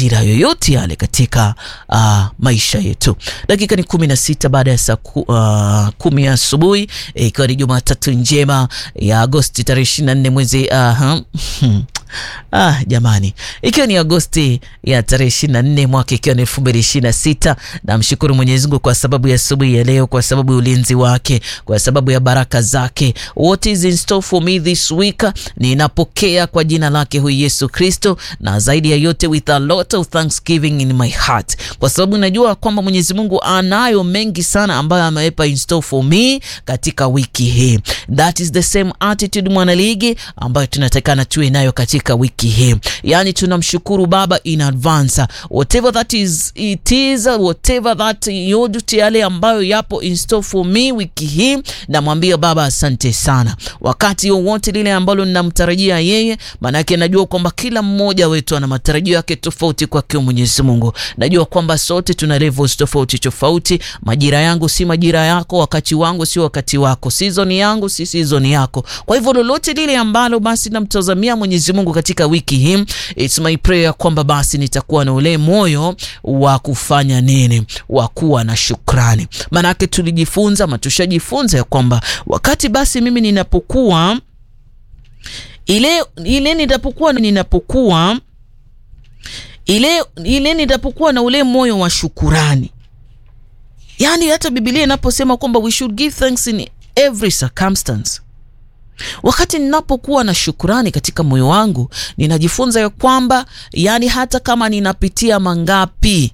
majira yoyote yale katika uh, maisha yetu. Dakika ni kumi na sita baada ya saa ku, uh, kumi asubuhi ikiwa e, ni Jumatatu njema ya Agosti tarehe ishirini na nne mwezi uh, Ah, jamani, ikiwa ni Agosti ya tarehe ishirini na nne mwaka ikiwa ni elfu mbili ishirini na sita. Namshukuru Mwenyezi Mungu kwa sababu ya asubuhi ya leo, kwa sababu ya ulinzi wake, kwa sababu ya baraka zake. What is in store for me this week, ninapokea kwa jina lake huyu Yesu Kristo, na zaidi ya yote with a lot of thanksgiving in my heart, kwa sababu najua kwamba Mwenyezi Mungu anayo mengi sana ambayo ameweka in store for me katika wiki hii. That is the same attitude mwanaligi ambayo tunatakana tuwe nayo katika wiki hii, yaani tunamshukuru Baba in advance whatever that is it is whatever that yote yale ambayo yapo in store for me wiki hii, namwambia Baba asante sana, wakati wowote lile ambalo ninamtarajia yeye, maanake najua kwamba kila mmoja wetu ana matarajio yake tofauti kwake Mwenyezi Mungu. Najua kwamba sote tuna levels tofauti tofauti. Majira yangu si majira yako, wakati wangu si wakati wako, season yangu si season yako. Kwa hivyo lolote lile ambalo basi namtazamia Mwenyezi Mungu katika wiki hii, it's my prayer kwamba basi nitakuwa na ule moyo wa kufanya nini, wa kuwa na shukrani. Maanake tulijifunza ama tushajifunza ya kwamba wakati basi mimi ninapokuwa ile ile nitapokuwa ninapokuwa ile ile nitapokuwa na ule moyo wa shukurani, yaani hata Biblia inaposema kwamba we should give thanks in every circumstance wakati ninapokuwa na shukurani katika moyo wangu, ninajifunza ya kwamba yani, hata kama ninapitia mangapi,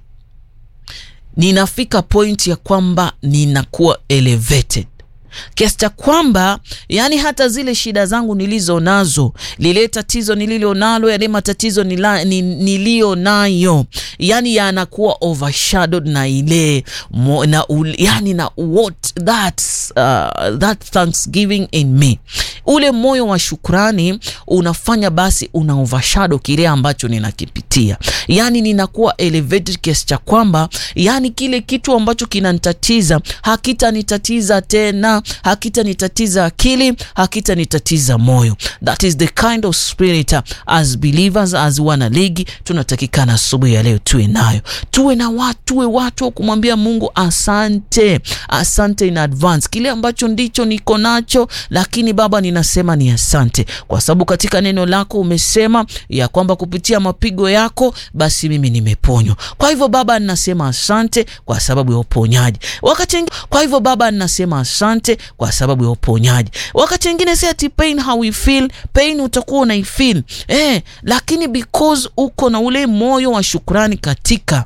ninafika point ya kwamba ninakuwa elevated kiasi cha kwamba yani hata zile shida zangu nilizo nazo, lile tatizo nililo nalo, yale matatizo nila, ni, niliyo nayo yani yanakuwa overshadowed na ile mo, na ul, yani na what that, uh, that thanksgiving in me, ule moyo wa shukrani unafanya basi una overshadow kile ambacho ninakipitia, yani ninakuwa elevated kiasi cha kwamba yani kile kitu ambacho kinanitatiza hakitanitatiza tena hakitanitatiza akili, hakitanitatiza moyo. That is the kind of spirit as believers, as wana ligi tunatakikana asubuhi ya leo tuwe nayo, tuwe na watu, tuwe watu wa kumwambia Mungu asante, asante in advance kile ambacho ndicho niko nacho, lakini Baba ninasema ni asante, kwa sababu katika neno lako umesema ya kwamba kupitia mapigo yako basi mimi nimeponywa. Kwa hivyo Baba ninasema asante kwa sababu ya uponyaji wakati. Kwa hivyo Baba ninasema asante kwa sababu ya uponyaji. Wakati wengine si ati pain how we feel pain, utakuwa unaifeel eh, lakini because uko na ule moyo wa shukrani katika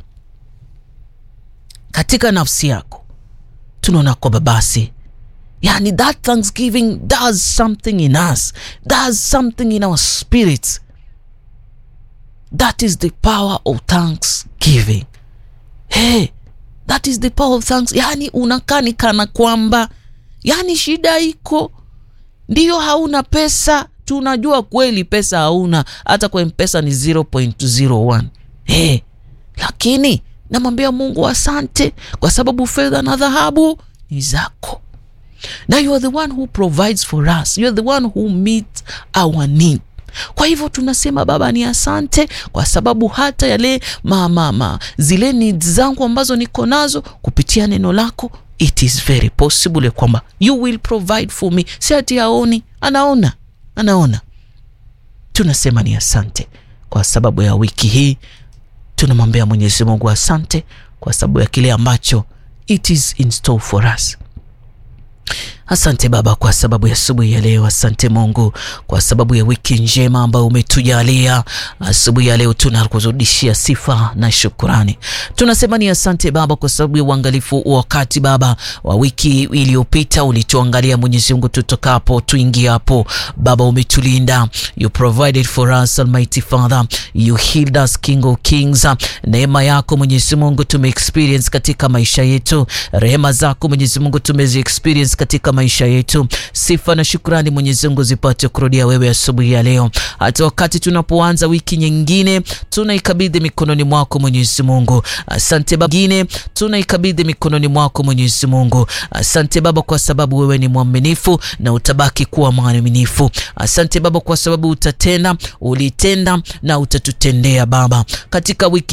katika nafsi yako, tunaona kwamba basi yani that thanksgiving does something in us, does something in our spirits. That is the power of thanksgiving. Hey, that is the power of thanks. Yani unakaa ni kana kwamba yani shida iko ndiyo, hauna pesa, tunajua kweli pesa hauna, hata kwa mpesa ni 0.01 hey, lakini namwambia Mungu asante, kwa sababu fedha na dhahabu ni zako, na you are the one who provides for us, you are the one who meets our need. Kwa hivyo tunasema Baba ni asante, kwa sababu hata yale mama ma, zile needs zangu ambazo niko nazo kupitia neno lako It is very possible kwamba you will provide for me. Si ati aoni, anaona, anaona. Tunasema ni asante kwa sababu ya wiki hii, tunamwambia Mwenyezi Mungu asante kwa sababu ya kile ambacho it is in store for us. Asante Baba kwa sababu ya asubuhi ya leo. Asante Mungu kwa sababu ya wiki njema ambayo umetujalia. Asubuhi ya leo tunakurudishia sifa na shukurani. Tunasema ni asante Baba kwa sababu ya uangalifu wakati Baba wa wiki iliyopita, ulituangalia Mwenyezi Mungu, tutokapo tuingiapo. Baba umetulinda, you provided for us Almighty Father, you healed us King of Kings. Neema yako Mwenyezi Mungu tume experience katika maisha yetu, rehema zako Mwenyezi Mungu tumezi experience katika maisha yetu. Sifa na shukrani Mwenyezi Mungu zipate kurudia wewe asubuhi ya leo. Hata wakati tunapoanza wiki nyingine, tunaikabidhi mikononi mwako Mwenyezi Mungu. Asante Baba, nyingine tunaikabidhi mikononi mwako Mwenyezi Mungu. Asante Baba kwa sababu wewe ni mwaminifu na utabaki kuwa mwaminifu. Asante Baba kwa sababu utatenda, ulitenda na utatutendea Baba katika wiki